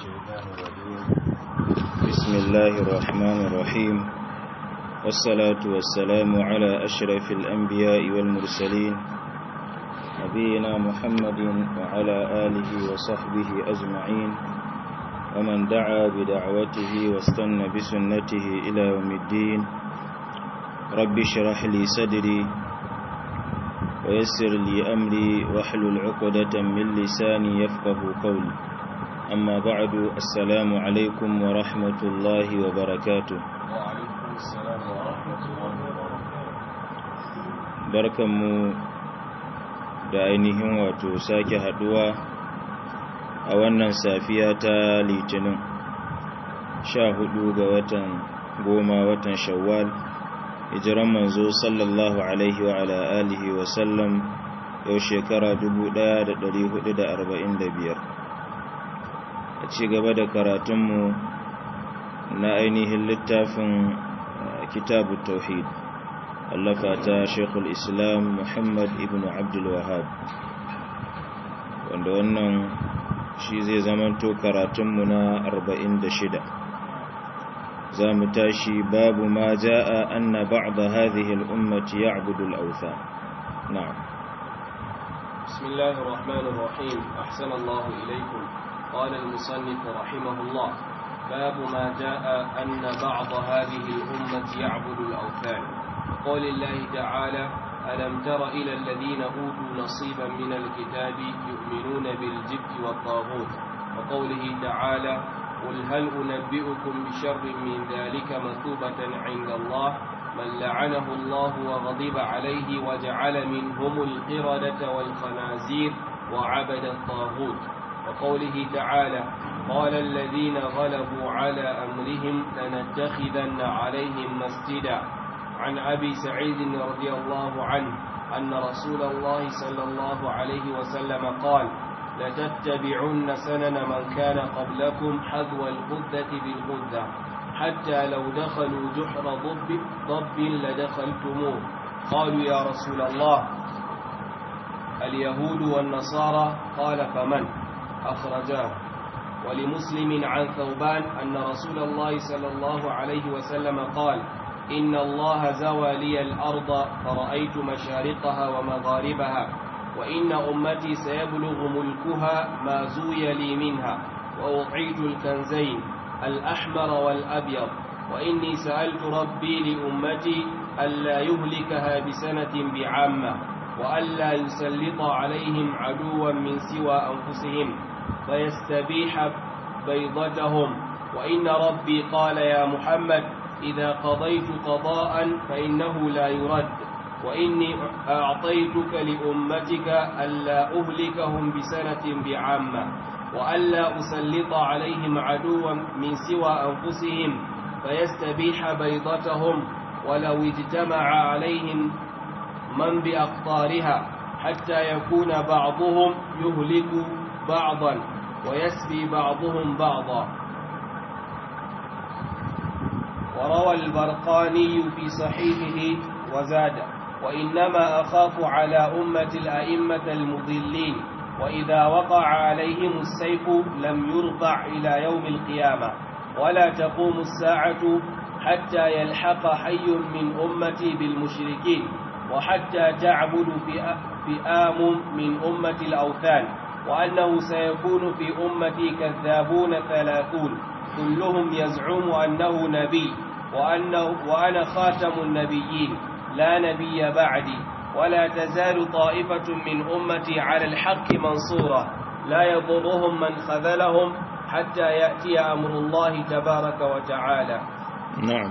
الشيطان الرجيم بسم الله الرحمن الرحيم والصلاة والسلام على أشرف الأنبياء والمرسلين نبينا محمد وعلى آله وصحبه أجمعين ومن دعا بدعوته واستنى بسنته إلى يوم الدين رب اشرح لي صدري ويسر لي أمري واحلل عقدة من لساني يفقه قولي أما بعد السلام عليكم ورحمة الله وبركاته وعليكم السلام ورحمة الله وبركاته barkanmu da ainihin wato sake haduwa a wannan safiya ta litinin sha hudu ga watan goma watan shawwal hijiran manzo sallallahu alaihi wa ala alihi wa sallam yau shekara 1445 a ci gaba da karatunmu na ainihin littafin kitabu tauhid allafa ta shekul islam muhammad ibn abdul wahab wanda wannan shi zai zamanto karatunmu na 46 za mu tashi babu ma ja'a anna ba'da hadhihi al-ummati ya'budu al-awthan na'am بسم الله الرحمن الرحيم أحسن الله إليكم قال المصنف رحمه الله باب ما جاء أن بعض هذه الأمة يعبد الأوثان قول الله تعالى ألم تر إلى الذين أوتوا نصيبا من الكتاب يؤمنون بالجبت والطاغوت وقوله تعالى قل هل أنبئكم بشر من ذلك مثوبة عند الله من لعنه الله وغضب عليه وجعل منهم القردة والخنازير وعبد الطاغوت وقوله تعالى قال الذين غلبوا على أمرهم لنتخذن عليهم مسجدا عن أبي سعيد رضي الله عنه أن رسول الله صلى الله عليه وسلم قال لتتبعن سنن من كان قبلكم حذو القذة بالقذة حتى لو دخلوا جحر ضب, ضب لدخلتموه قالوا يا رسول الله اليهود والنصارى قال فمن أخرجاه ولمسلم عن ثوبان أن رسول الله صلى الله عليه وسلم قال إن الله زوى لي الأرض فرأيت مشارقها ومغاربها وإن أمتي سيبلغ ملكها ما زوي لي منها وأعيد الكنزين الأحمر والأبيض وإني سألت ربي لأمتي ألا يهلكها بسنة بعامة وألا يسلط عليهم عدوا من سوى أنفسهم فيستبيح بيضتهم وإن ربي قال يا محمد إذا قضيت قضاء فإنه لا يرد وإني أعطيتك لأمتك ألا أهلكهم بسنة بعامة وألا أسلط عليهم عدوا من سوى أنفسهم فيستبيح بيضتهم ولو اجتمع عليهم من بأقطارها حتى يكون بعضهم يهلك بعضا ويسبي بعضهم بعضا وروى البرقاني في صحيحه وزاد وإنما أخاف على أمة الأئمة المضلين وإذا وقع عليهم السيف لم يرفع إلى يوم القيامة ولا تقوم الساعة حتى يلحق حي من أمتي بالمشركين وحتى تعبد فئام من أمة الأوثان وأنه سيكون في أمتي كذابون ثلاثون كلهم يزعم أنه نبي وأنه وأنا خاتم النبيين لا نبي بعدي ولا تزال طائفة من أمتي على الحق منصورة لا يضرهم من خذلهم حتى يأتي أمر الله تبارك وتعالى na'am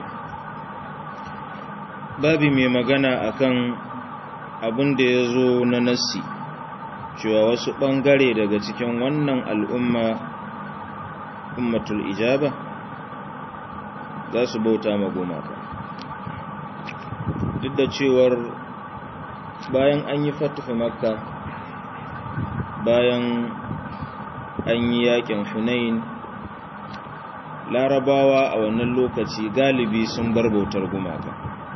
babi mai magana akan abin da ya zo na nassi cewa wasu ɓangare daga cikin wannan al'umma ummatul ijaba za su bauta ma gumaka duk da cewar bayan an yi fatuhu makka bayan an yi yakin hunain larabawa a wannan lokaci galibi sun bar bautar gumaka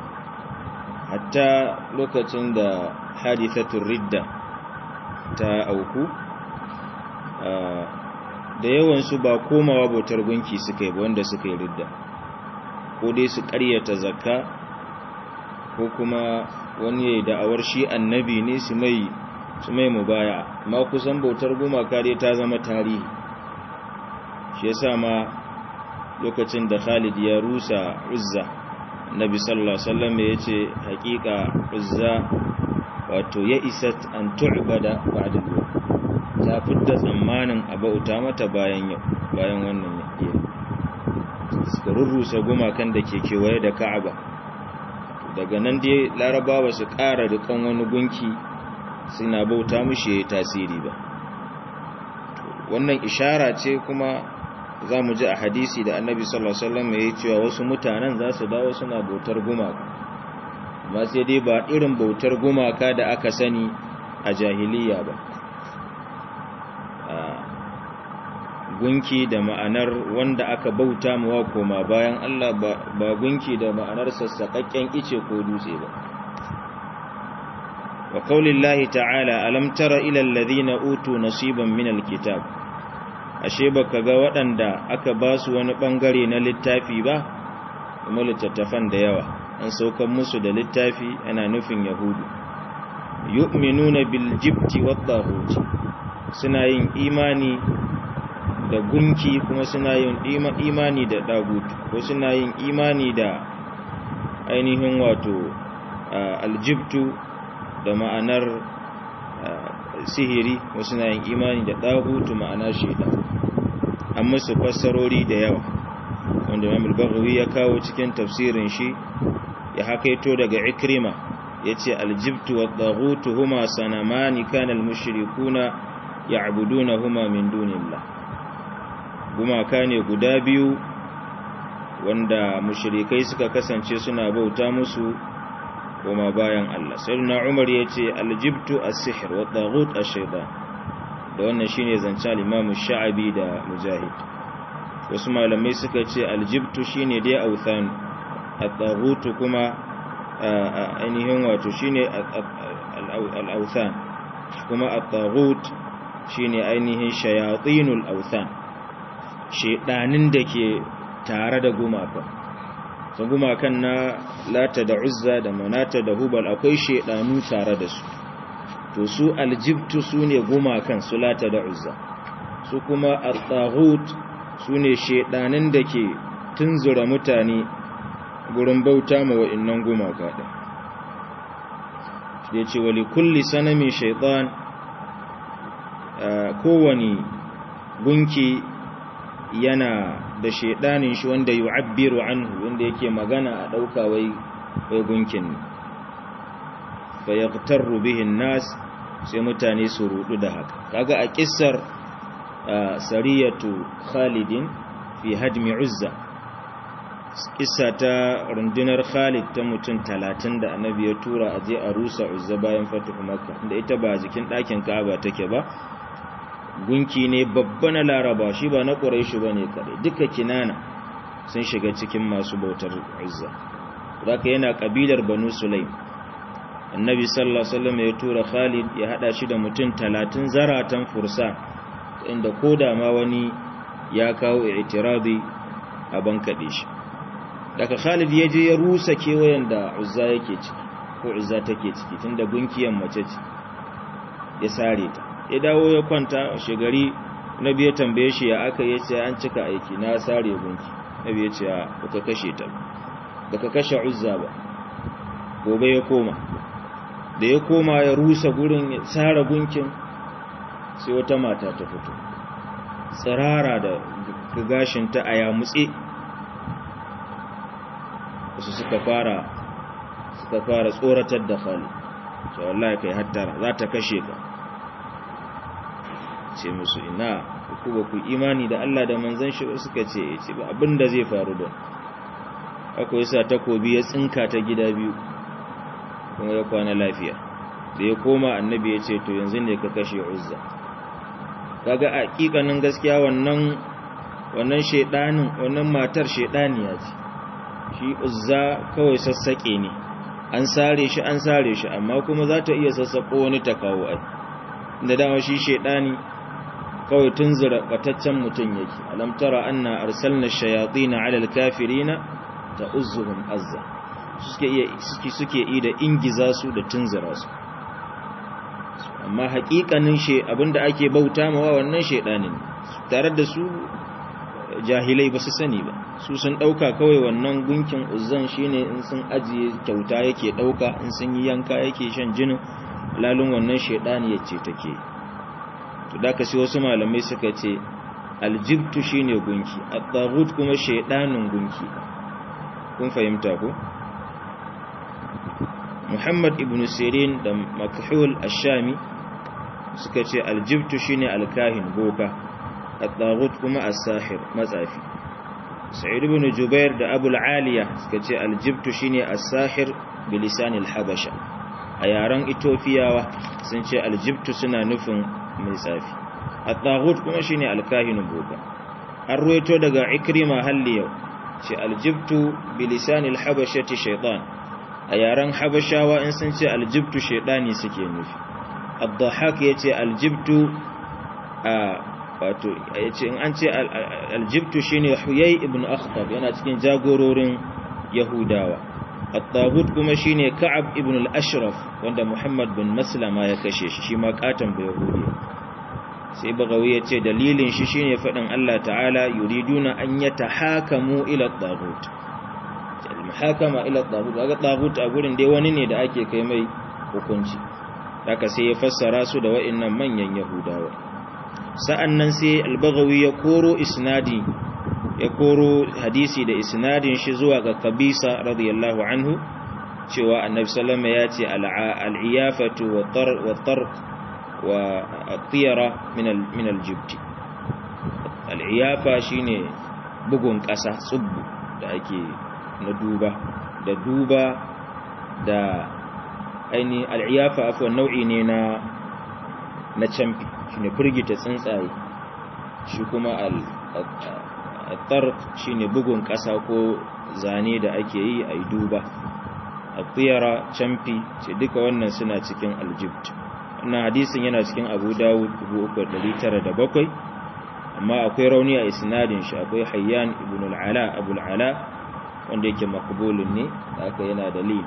hatta lokacin da hadithatul ridda ta auku da yawansu ba komawa bautar gunki suka yi ba wanda suka yi ridda ko dai su ƙaryata zakka ko kuma wani ya yi da'awar shi annabi ne su mai su mai mubaya ma kusan bautar gumaka dai ta zama tarihi shi yasa ma lokacin da Khalid ya rusa Uzza Nabi sallallahu alaihi wasallam yace hakika Uzza wato ya isat an tu'bada ba'da ta fidda tsammanin abauta mata bayan yau bayan wannan yake suka rurrusa gumakan da ke kewaye da Ka'aba daga nan dai Larabawa su ƙara dukan wani gunki suna bauta mushi tasiri ba wannan ishara ce kuma za mu ji a hadisi da annabi sallallahu alaihi wasallam ya yi cewa wasu mutanen za su dawo suna bautar gumaka amma sai dai ba irin bautar gumaka da aka sani a jahiliya ba gunki da ma'anar wanda aka bauta mawa koma bayan Allah ba gunki da ma'anar sassaƙaƙƙen ice ko dutse ba wa qaulillahi ta'ala alam tara ila alladhina utu nasiban min alkitab ashe baka ga waɗanda aka ba su wani ɓangare na littafi ba kuma littattafan da yawa an saukan musu da littafi ana nufin yahudu yu'minuna bil jibti wat suna yin imani da gunki kuma suna yin imani da dagut ko suna yin imani da ainihin wato aljibtu da ma'anar sihiri wasu na yin imani da ɗagutu ma'ana shaidan an musu fassarori da yawa wanda mamul bagawi ya kawo cikin tafsirin shi ya hakaito daga ikrima ya ce aljibtu wa ɗagutu huma sanamani kanal mushrikuna ya abuduna huma min dunillah gumaka ne guda biyu wanda mushrikai suka kasance suna bauta musu koma bayan Allah sayyidina Umar yace aljibtu as-sihr wa taghut ash-shaytan da wannan shine zancen al-Imam Sha'abi da Mujahid wasu malamai suka ce aljibtu shine dai authan at-taghut kuma ainihin wato shine al-authan kuma at-taghut shine ainihin shayatinul authan shedanin da ke tare da gumaka ta gumakan na lata da uzza da manata da hubal akwai shedanu tare da su to su aljibtu su ne gumakan su lata da uzza su kuma at-taghut su ne shedanin da ke tunzura mutane gurin bauta ma wa'annan gumaka din da ce wali kulli sanamin shaitan kowani gunki yana da shaidanin shi wanda yu'abbiru anhu wanda yake magana a dauka wai wai gunkin ne fa yaqtaru bihi nas sai mutane su rudu da haka kaga a kissar sariyatu khalidin fi hadmi uzza kissa ta rundunar khalid ta mutum talatin da annabi ya tura a je a rusa uzza bayan fatuhu makka da ita ba jikin ɗakin ka'aba take ba gunki ne babba na laraba shi ba na ƙuraishi ba ne kaɗai duka kinana sun shiga cikin masu bautar uzza zaka yana ƙabilar banu sulaim annabi sallallahu alaihi wasallam ya tura khalid ya hada shi da mutum talatin zaratan fursa inda koda ma wani ya kawo i'tiradi a bankaɗe shi daga khalid ya je ya rusa kewayen da uzza yake ciki ko uzza take ciki tunda gunkiyan mace ce ya sare ta ya dawo ya kwanta shigari nabi ya tambaye shi ya aka yace an cika aiki na sare gunki nabi ya ce baka kashe ta baka kashe uzza ba gobe ya koma da ya koma ya rusa gurin ya tsara gunkin sai wata mata ta fito tsirara da gashinta a yamutse wasu suka fara suka fara tsoratar da Khalid ce wallahi kai hattara za ta kashe ka ce musu ina ku ba ku imani da Allah da manzon shi suka ce ya ce ba abinda zai faru da akwai sa takobi ya tsinka ta gida biyu kuma ya kwana lafiya da ya koma annabi ya ce to yanzu ne ka kashe uzza kaga a hakikanin gaskiya wannan wannan shedanin wannan matar shedaniya ce shi uzza kawai sassake ne an sare shi an sare shi amma kuma za ta iya sassako wani ta kawo ai da dama shi shedani kawai tunzura bataccen mutum yake alam tara anna arsalna shayatin ala alkafirina ta'uzzuhum azza suke iya suke suke yi da ingiza su da tunzura su amma haƙiƙanin she abinda ake bauta mawa wannan shedanin tare da su jahilai ba su sani ba su sun ɗauka kawai wannan gunkin uzzan shine in sun ajiye kyauta yake ɗauka in sun yi yanka yake shan jinin lalun wannan shaidani ya ce take to da sai wasu malamai suka ce aljibtu shine gunki at-taghut kuma shaidanin gunki kun fahimta ko Muhammad ibn Sirin da Makhul ash-Shami suka ce aljibtu shine alkahin boka at-taghut kuma as-sahir matsafi Sa'id ibn Jubair da Abu al-Aliya suka ce aljibtu shine as-sahir bilisan al-habasha a yaren Ethiopia sun ce aljibtu suna nufin mai tsafi at-taghut kuma shine alkahin boka an ruwaito daga Ikrima halliyau ce aljibtu bilisan al-habashati shaytan a yaren habashawa in sun ce aljibtu shaydani suke nufi ad-dhahak yace aljibtu a wato yace in an ce aljibtu shine huyay ibn akhtab yana cikin jagororin yahudawa at-taghut kuma shine ka'ab ibn al-ashraf wanda muhammad bin maslama ya kashe shi shi ma katan ba yahudi sai bagawi yace dalilin shi shine fadin Allah ta'ala yuriduna an yatahakamu ila at-taghut al-muhakama ila at-taghut kaga taghut a gurin dai wani ne da ake kai mai hukunci haka sai ya fassara su da wa'annan manyan yahudawa sa'annan sai al-baghawi ya koro isnadi ya koro hadisi da isnadin shi zuwa ga kabisa radiyallahu anhu cewa annabi sallama ya ce al-iyafatu wa tarq wa at-tiyara min al-jibt al-iyafa shine bugun ƙasa tsubbu da ake na duba da duba da aini al'iyafa afuwa nau'i ne na na camfi shi ne firgita tsuntsaye shi kuma al'attar shi ne bugun ƙasa ko zane da ake yi a yi duba a tsira camfi ce duka wannan suna cikin aljibt wannan hadisin yana cikin abu dawud 3,907 amma akwai rauni a isnadin shi akwai hayyan ibn al'ala abu al'ala wanda yake makbulun ne haka yana dalili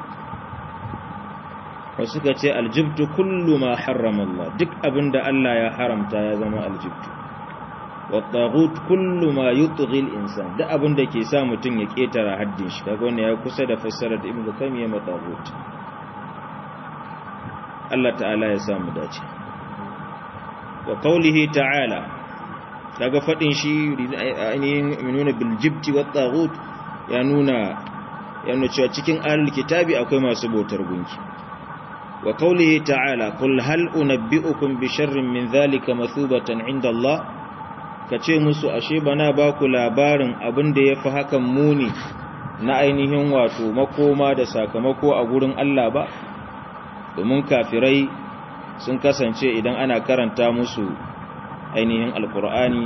wasu ka ce aljibtu kullu ma harrama Allah duk abinda Allah ya haramta ya zama aljibtu wattaghut kullu ma yutghi al-insan duk abinda ke sa mutun ya ketara haddin shi kaga wannan ya kusa da fassarar da Ibn Qayyim ya mataghut Allah ta'ala ya samu dace wa qawlihi ta'ala daga fadin shi ainihin minuna bil jibti wattaghut ya nuna ya nuna cewa cikin ahlul kitabi akwai masu bautar gunki wa qawlihi ta'ala qul hal unabbi'ukum bi sharrin min dhalika mathubatan 'inda Allah kace musu ashe bana ba ku labarin abin da yafi hakan muni na ainihin wato makoma da sakamako a gurin Allah ba domin kafirai sun kasance idan ana karanta musu ainihin alkur'ani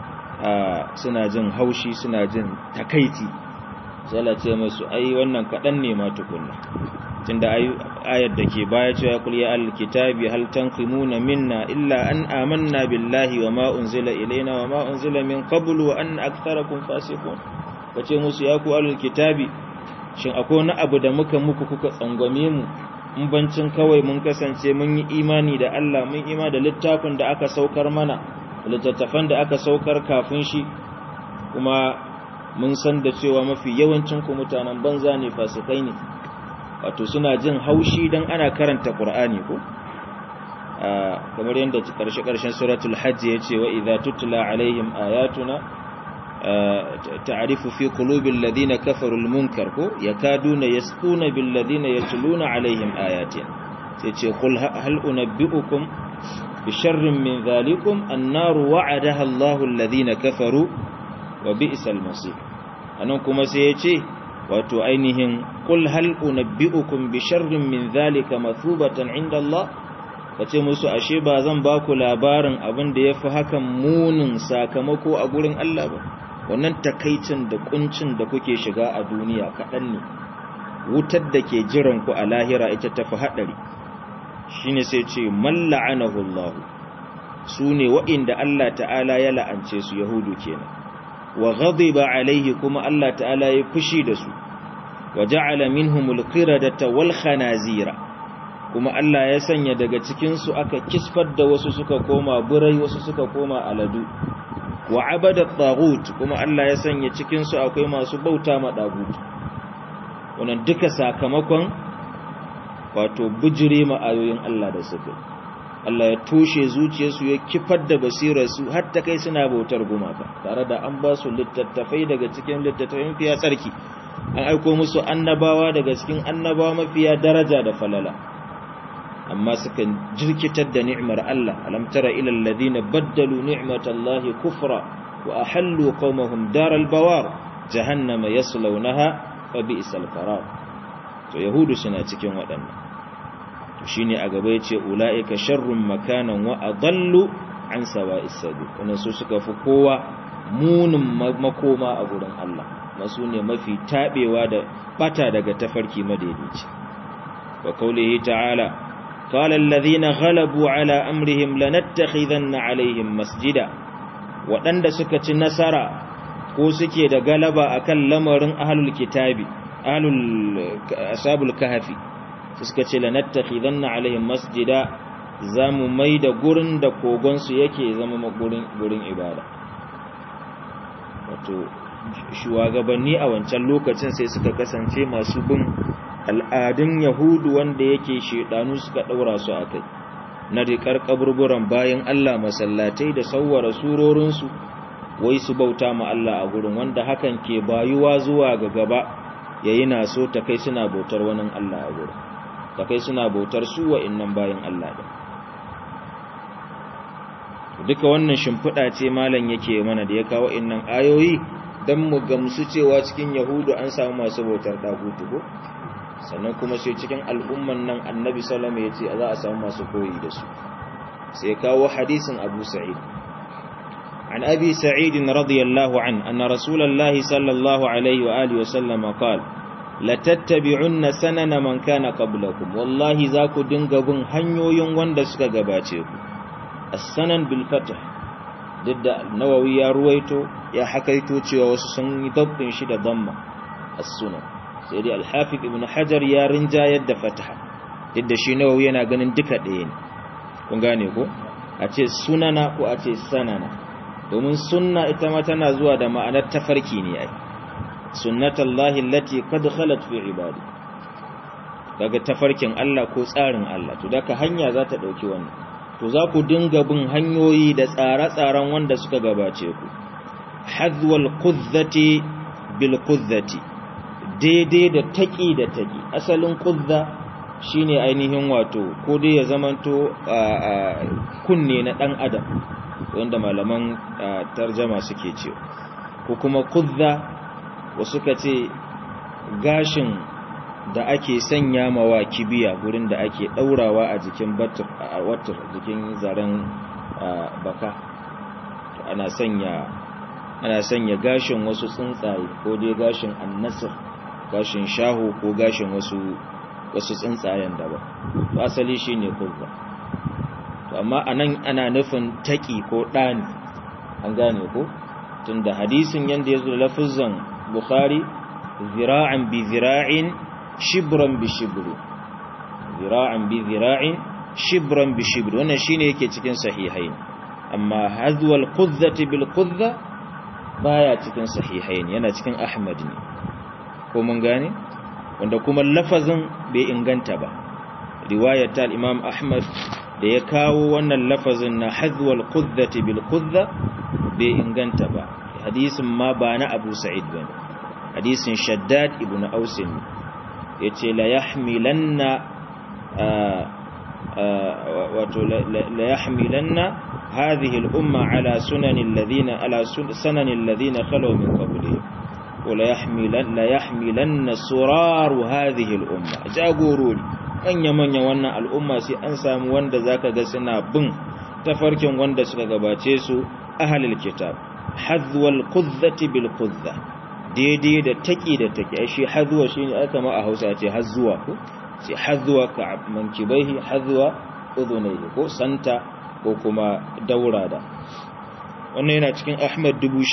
suna jin haushi suna jin takaiti zala ce musu ai wannan kaɗan ne ma tukunna tunda ayar da ke baya cewa kul ya alkitabi hal tanqimuna minna illa an amanna billahi wa ma unzila ilaina wa ma unzila min qablu wa anna aktharakum fasiqun kace musu ya ku alkitabi shin akwai wani abu da muka muku kuka tsangwame mu in bancin kawai mun kasance mun yi imani da Allah mun ima da littafin da aka saukar mana littattafan da aka saukar kafin shi kuma mun san da cewa mafi yawancin ku mutanen banza ne fasikai ne wato suna jin haushi dan ana karanta Qur'ani ko kamar yadda karshe karshen suratul hajj yace wa idza tutla alaihim ayatuna ta'rifu fi qulubil ladina kafaru al munkar ko yakaduna yasquna bil ladina yatluna alaihim ayatin sai ce qul hal unabbiukum bi sharrin min dhalikum an-nar wa'adaha Allahu alladhina kafaru wa bi'sal masir anan kuma sai yace wato ainihin qul hal unabbiukum bi sharrin min dhalika mathubatan 'inda Allah kace musu ashe ba zan ba ku labarin abin da yafi hakan munin sakamako a gurin Allah ba wannan takaicin da kuncin da kuke shiga a duniya kaɗan ne wutar da ke jiran ku a lahira ita tafi haɗari shine sai ce malla'anahu Allah sune wa'inda Allah ta'ala ya la'ance su yahudu kenan wa ghadiba alaihi kuma Allah ta'ala ya fushi da su wa ja'ala minhumul qiradata wal khanazira kuma Allah ya sanya daga cikin su aka kisfar da wasu suka koma burai wasu suka koma aladu wa abada tagut kuma Allah ya sanya cikin su akwai masu bauta ma dagut wannan duka sakamakon wato bijire ma ayoyin Allah da suka Allah ya toshe zuciyarsu ya kifar da basirarsu har ta kai suna bautar gumaka tare da an ba su littattafai daga cikin littattafai mafiya tsarki an aiko musu annabawa daga cikin annabawa mafiya daraja da falala amma suka jirkitar da ni'mar Allah alam tara ila alladhina baddalu ni'matallahi kufra wa ahallu qaumahum daral bawar jahannama yaslawnaha fa bi'sal qarar to yahudu suna cikin waɗannan to shine a gaba yace ulaika sharrun makanan wa adallu an sawa'is sabil wannan su suka fi kowa munin makoma a gurin Allah masu ne mafi tabewa da bata daga tafarki madaidaici wa kaulihi ta'ala قال الذين غلبوا على أمرهم لنتخذن عليهم مسجدا waɗanda suka ci nasara ko suke da galaba akan lamarin ahlul kitabi ahlul ashabul kahfi suka ce lanattakhidanna alaihim masjida zamu mai da gurin da kogon su yake zama gurin gurin ibada wato shugabanni a wancan lokacin sai suka kasance masu bin al'adun yahudu wanda yake shedanu suka daura su akai na rikar kaburburan bayan Allah masallatai da sauwara surorinsu wai su bauta ma Allah a gurin wanda hakan ke bayuwa zuwa ga gaba yayi na so ta kai suna bautar wani Allah a gurin ta kai suna bautar su wa'innan bayan Allah da duka wannan shimfiɗa ce malam yake mana da ya kawo innan ayoyi don mu gamsu cewa cikin yahudu an samu masu bautar dagutu ko sannan kuma sai cikin al'umman nan annabi salama ya ce za a samu masu koyi da su sai kawo hadisin abu sa'id an abi sa'idin radiyallahu an anna rasulallahi sallallahu alaihi wa alihi wasallam qala la tattabi'unna sanana man kana qablakum wallahi za ku dinga bin hanyoyin wanda suka gabace ku as-sanan bil fath didda nawawi ya ruwaito ya hakaito cewa wasu sun yi dabbin shi da damma as-sunan sai dai alhafiz ibn hajar ya rinjayar da fataha duk shi nawawi yana ganin duka ɗaya ne kun gane ko a ce sunana ko a ce sanana domin sunna ita ma tana zuwa da ma'anar tafarki ne ai sunnatullahi allati qad khalat fi ibadi daga tafarkin Allah ko tsarin Allah to daga hanya za ta dauki wannan to za ku dinga bin hanyoyi da tsare-tsaren wanda suka gabace ku hadwal qudzati bil qudzati daidai da taƙi da taƙi asalin ƙudda shine ainihin wato ko dai ya zamanto kunne na ɗan adam wanda malaman tarjama suke ce ko kuma ƙudda wasu ka ce gashin da ake sanya mawa kibiya gurin da ake ɗaurawa a jikin watar jikin zaren baka ana sanya ana sanya gashin wasu tsuntsaye ko dai gashin annasir gashin shaho ko gashin wasu wasu tsuntsayen daban to asali shine kurba to amma anan ana nufin taki ko dani an gane ko tunda hadisin yanda yazo lafazan bukhari zira'an bi zira'in shibran bi shibri zira'an bi zira'in shibran bi shibri wannan shine yake cikin sahihain amma hadwal qudzati bil qudza baya cikin sahihain yana cikin ahmad ne ko mun gane wanda kuma lafazin bai inganta ba riwayar ta imam ahmad da ya kawo wannan lafazin na hadwal qudzati bil qudza bai inganta ba hadisin ma ba na abu sa'id ba hadisin shaddad ibn aus yace la yahmilanna wato la yahmilanna hadhihi al umma ala sunanil ladina ala sunanil ladina khalu min qablihim wala yahmilan la yahmilanna suraru hadhihi al-umma jagorori manya manya wannan al'umma sai an samu wanda zaka ga suna bin tafarkin wanda suka gabace su ahlul kitab hadwal qudzati bil qudza daidai da taki da taki shi hadwa shine aka ma a Hausa ce hazzuwa ko sai hadwa ka mankibaihi hadwa udunayhi ko santa ko kuma daura da wannan yana cikin ahmad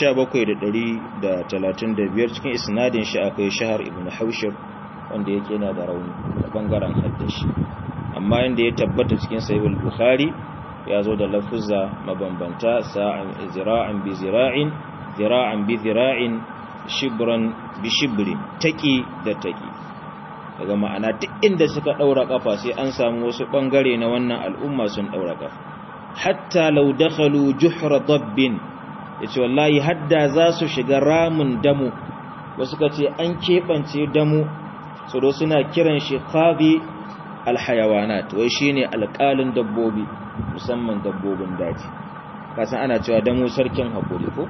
17,135 cikin isnadin shi akwai shahar ibn haushir wanda yake yana da rauni da bangaren haddashi amma inda ya tabbata cikin sahihul bukhari ya zo da lafuzza mabambanta sa'an zira'an bi zira'in zira'an bi zira'in shibran bi shibri taki da taki daga ma'ana duk inda suka daura kafa sai an samu wasu bangare na wannan al'umma sun daura kafa hatta law dakhalu juhra dabbin yace wallahi hadda za su shiga ramin damu wasu kace an kebance damu so do suna kiran shi qabi alhayawanat wai shine alƙalin dabbobi musamman dabbobin daji kasan ana cewa damu sarkin hakuri ko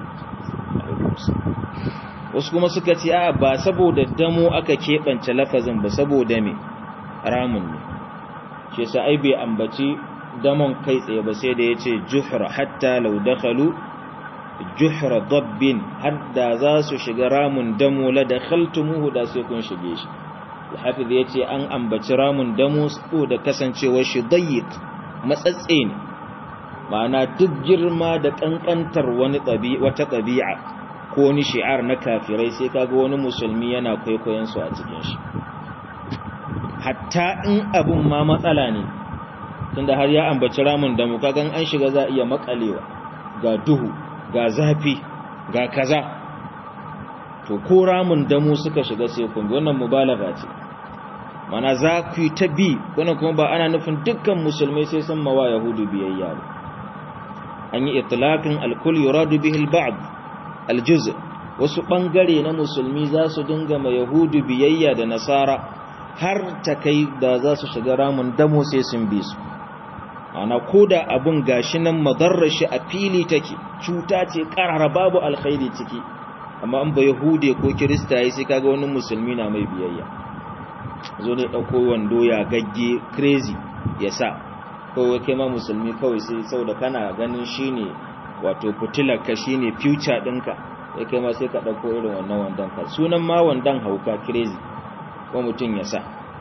wasu kuma suka ce a ba saboda damo aka keɓance lafazin ba saboda me ramun ne shi sa ai bai ambaci damon kai tsaye ba sai da ya ce juhra hatta lau dakhalu juhra dabbin hadda za su shiga ramun damo la dakhaltumuhu da sai kun shige shi hafiz ya ce an ambaci ramun damo su da kasancewar shi dayyik matsatse ne ma'ana duk girma da kankantar wani wata ɗabi'a ko wani shi'ar na kafirai sai kaga wani musulmi yana kwaikwayon su a cikin shi hatta in abun ma matsala ne tunda har ya ambaci ramin da mu kagan an shiga za iya makalewa ga duhu ga zafi ga kaza to ko ramin damu suka shiga sai kun wannan mubalaga ce mana za ku yi ta bi wannan kuma ba ana nufin dukkan musulmai sai sun mawa yahudu biyayya ba an yi itlaqin alkul yuradu bihi alba'd aljuz wasu bangare na musulmi za su dinga ma yahudu biyayya da nasara har ta kai da za su shiga ramin damo sai sun bi su ana koda abun gashi nan madarrar shi a fili take cuta ce karara babu alkhairi ciki amma an ba yahude ko kirista yi sai kaga wani musulmi na mai biyayya zo ne dauko wando ya gagge crazy ya sa kawai kai ma musulmi kawai sai saboda kana ganin shine wato fitilar ka shine future ɗinka sai kai ma sai ka ɗauko irin wannan wandan ka sunan ma wandan hauka crazy ko mutum ya sa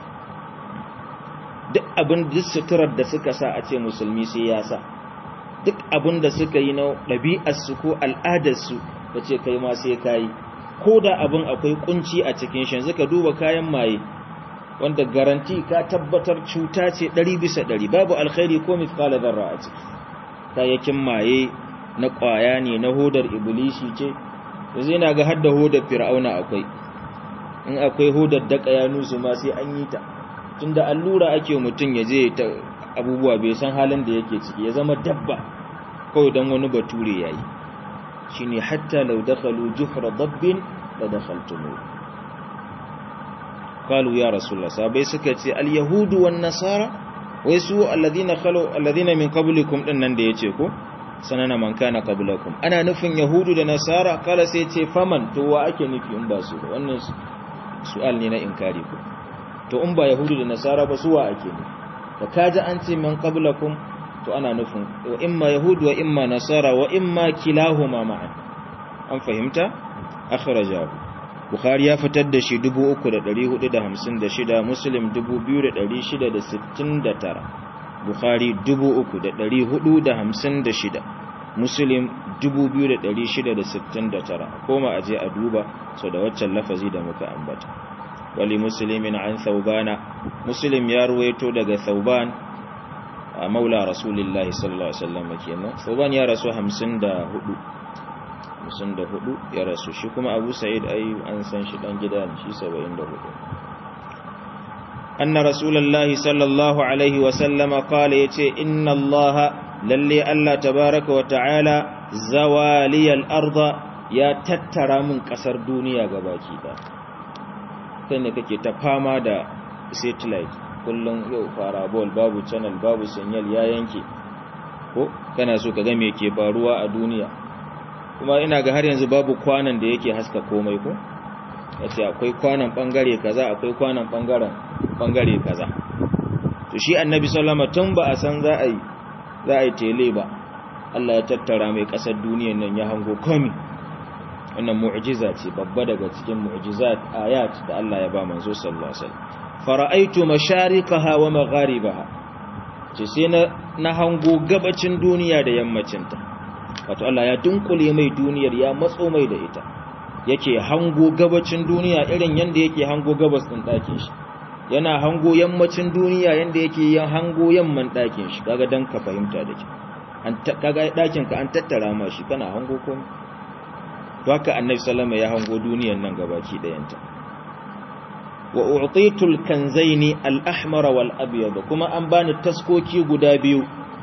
duk abin duk suturar da suka sa a ce musulmi sai ya sa duk abin da suka yi na ɗabi'arsu ko al'adarsu da ce kai ma sai ka yi ko da abin akwai kunci a cikin shi yanzu ka duba kayan maye wanda garanti ka tabbatar cuta ce ɗari bisa ɗari babu alkhairi ko mithqala zarra a ciki kayayyakin maye na ƙwaya ne na hodar iblishi ce yanzu yana ga hadda hodar fir'auna akwai in akwai hodar daka ya nusu ma sai an yi ta tunda allura ake mutum ya je ta abubuwa bai san halin da yake ciki ya zama dabba kawai don wani bature yayi shine hatta law dakhalu juhra dabbin la dakhaltumuh qalu ya rasulullah sabai suka ce al yahudu wan nasara wai su alladhina khalu alladhina min qablikum din nan da yace ko sanana man kana qablakum ana nufin yahudu da nasara kala sai ce faman to wa ake nufi in ba su wannan su'al ne na inkari ko to in ba yahudu da nasara ba su wa ake nufi da kaji an ce man qablakum to ana nufin wa imma yahudu wa imma nasara wa imma kilahuma ma'an an fahimta akhrajahu bukhari ya fitar da shi 3456 muslim 2669 bukhari 3456 muslim 2669 koma aje a duba so da waccan lafazi da muka ambata wali muslimin an thawbana muslim ya ruwaito daga thawban maula rasulillahi sallallahu alaihi wasallam kenan thawban ya rasu 54 54 ya rasu shi kuma abu sa'id ai an san shi dan gida ne shi 74 anna rasulullahi sallallahu alaihi wasallam qala yace inna allaha lalle allah tabaaraka wa ta'ala zawaliyal arda ya tattara min kasar duniya gabaki da kai ne kake ta fama da satellite kullum yau farabol babu channel babu signal ya yanke ko kana so ka ga me ke faruwa a duniya kuma ina ga har yanzu babu kwanan da yake haska komai ko yace akwai kwanan bangare kaza akwai kwanan bangaren bangare kaza to shi annabi sallama tun ba a san za a yi za a yi tele ba Allah ya tattara mai kasar duniyar nan ya hango komai wannan mu'jiza ce babba daga cikin mu'jizat ayat da Allah ya ba manzo sallallahu alaihi wasallam fara'aitu mashariqaha wa magharibaha ce sai na hango gabacin duniya da yammacinta wato Allah ya dunkule mai duniyar ya matso mai da ita yake hango gabacin duniya irin yanda yake hango gabas din ɗakin shi yana hango yammacin duniya yanda yake yin hango yamman ɗakin shi kaga dan ka fahimta da ke an kaga ɗakin ka an tattara ma shi kana hango komai to haka annabi sallama ya hango duniyar nan gabaki ɗayanta wa u'titul kanzaini al-ahmar wal abyad kuma an bani taskoki guda biyu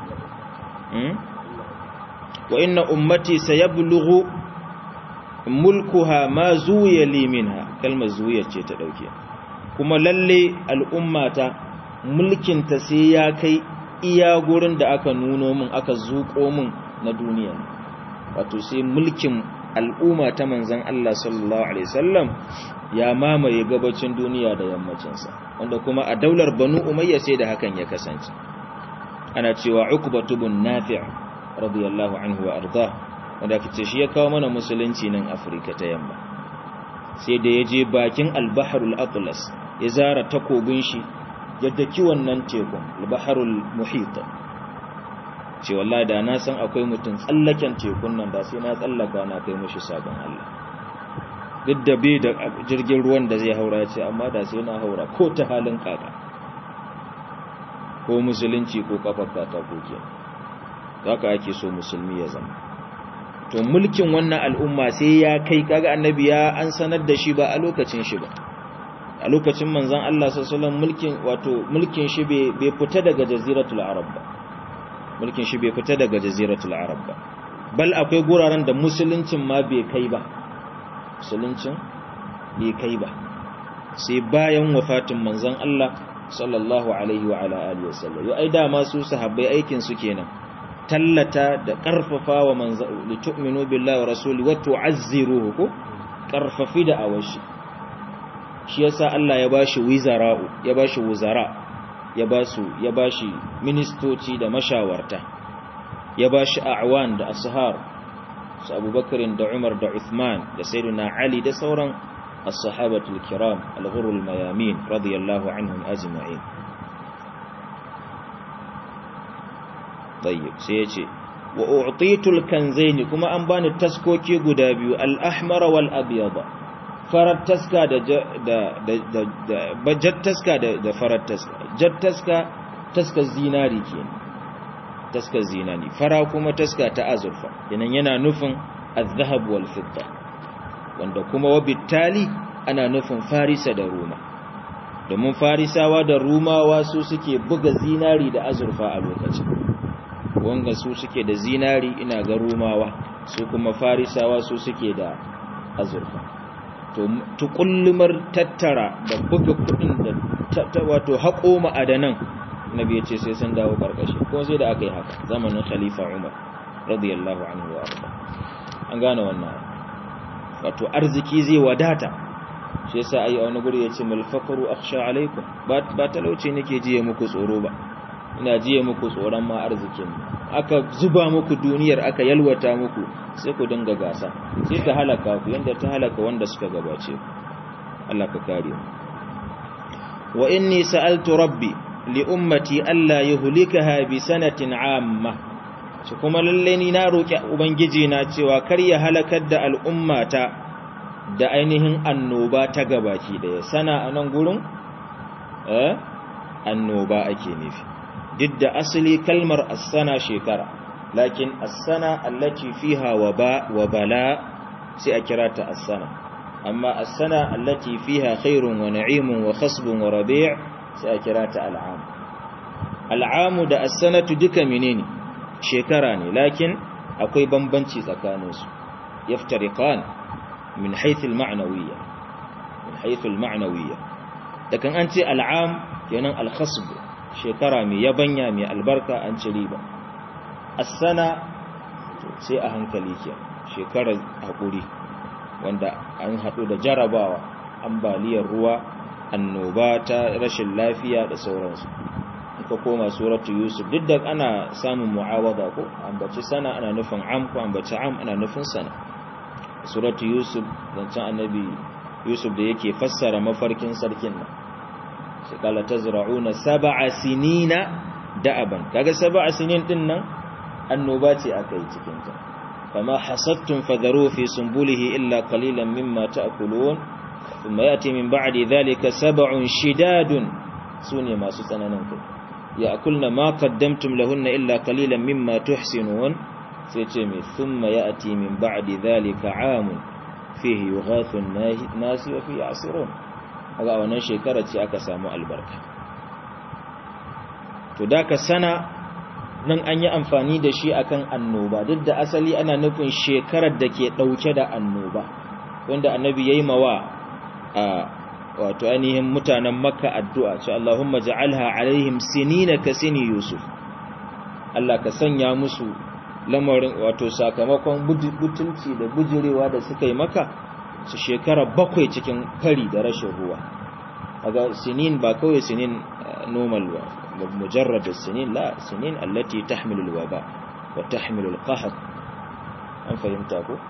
wa inna ummati sayablughu mulkuha ma zuya li minha kalmar zuya ce ta dauke kuma lalle al'ummata mulkin ta sai ya kai iya gurin da aka nuno min aka zuko min na duniya wato sai mulkin al'umma ta manzon Allah sallallahu alaihi wasallam ya mamaye gabacin duniya da yammacinsa wanda kuma a daular banu umayya sai da hakan ya kasance ana cewa ukbatu bin nafi' radiyallahu anhu wa arda wanda kace shi ya kawo mana musulunci nan afirka ta yamma sai da ya je bakin al-bahrul atlas ya zara takobin shi ya daki wannan tekun al-bahrul muhit ce wallahi da na san akwai mutum tsallaken tekun nan da sai na tsallaka na kai mushi sabon Allah duk da bai da jirgin ruwan da zai haura ce amma da sai na haura ko ta halin kaka ko musulunci ko kafar katako ke haka ake so musulmi ya zama to mulkin wannan al'umma sai ya kai kaga annabi ya an sanar da shi ba a lokacin shi ba a lokacin manzon Allah sallallahu mulkin wato mulkin shi bai fita daga jaziratul arab ba mulkin shi bai fita daga jaziratul arab ba bal akwai guraren da musuluncin ma bai kai ba musuluncin bai kai ba sai bayan wafatin manzon Allah sallallahu alaihi wa ala alihi wasallam yau ai dama su sahabbai aikin su kenan tallata da karfafa wa manzon li tu'minu billahi wa rasuli wa tu'azziruhu ko karfafi da awashi shi yasa Allah ya bashi wizara'u ya bashi wuzara ya basu ya bashi ministoci da mashawarta ya bashi a'wan da ashar su abubakarin da umar da uthman da sayyidina ali da sauran as-sahabatul kiram al-ghurul mayamin radiyallahu anhum ajma'in tayyib sai yace wa u'titul kanzaini kuma an bani taskoki guda biyu al-ahmar wal abyad farar taska da da da bajat taska da da farar taska jat taska taska zinari kenan taska zinani fara kuma taska ta azurfa kenan yana nufin az-zahab wal fidda wanda kuma wabittali ana nufin farisa da ruma domin farisawa da rumawa su suke buga zinari da azurfa a lokacin wanga su suke da zinari ina ga rumawa su kuma farisawa su suke da azurfa to tukullumar tattara da buga kudin da wato haƙo ma'adanan nabi ya ce sai sun dawo karkashi ko sai da aka yi haka zamanin khalifa umar radiyallahu anhu wa arda an gane wannan wato arziki zai wadata shi yasa ayi a wani guri ya ce malfakaru akhsha alaikum ba talauci nake jiye muku tsoro ba ina jiye muku tsoron ma arzikin aka zuba muku duniyar aka yalwata muku sai ku dinga gasa sai ta halaka ku yanda ta halaka wanda suka gabace ku Allah ka kare mu wa inni sa'altu rabbi li ummati alla yuhlikaha bi sanatin amma shi kuma lalle ni na roki ubangiji na cewa kar ya halakar da al'ummata da ainihin annoba ta gabaki daya sana anan gurin eh annoba ake nufi duk da asali kalmar as-sana shekara lakin as-sana allati fiha waba wa bala sai a kira ta as-sana amma as-sana allati fiha khairun wa na'imun wa khasbun wa rabi' sai a kira ta al'am al'amu da as-sanatu duka menene shekara ne lakin akwai bambanci tsakaninsu yaftariqan min haythu al-ma'nawiyya min haythu al-ma'nawiyya dakan an ce al'am kenan al-khasb shekara mai yabanya mai albarka an ci riba as-sana sai a hankali ke shekarar hakuri wanda an hadu da jarabawa ambaliyar ruwa annoba ta rashin lafiya da sauransu ka koma suratu yusuf duk da ana samun mu'awada ko ambaci sana ana nufin am ko ambaci am ana nufin sana suratu yusuf zancen annabi yusuf da yake fassara mafarkin sarkin nan sai kala tazra'una sab'a sinina da'aban kaga sab'a sinin din nan annoba ce aka yi cikin ta fama hasattum fadharu fi sumbulihi illa qalilan mimma ta'kulun thumma yati min ba'di dhalika sab'un shidadun sune masu tsananin kai ya'kulna ma qaddamtum lahunna illa qalilan mimma tuhsinun sai ce mai thumma yati min ba'di dhalika 'amun fihi yughathu an-nasi wa fihi ya'sirun kaga wannan shekara ce aka samu albarka to da ka sana nan an yi amfani da shi akan annoba duk da asali ana nufin shekarar da ke dauke da annoba wanda annabi yayi mawa a wato ainihin mutanen makka addu'a ce Allahumma ja'alha alaihim sinina ka sini yusuf Allah ka sanya musu lamarin wato sakamakon butulci da bujirewa da suka yi maka su shekara bakwai cikin fari da rashin ruwa aga sinin ba kawai sinin normal ba mujarrad sinin la sinin allati tahmilu alwaba wa tahmilu alqahd an fahimta ko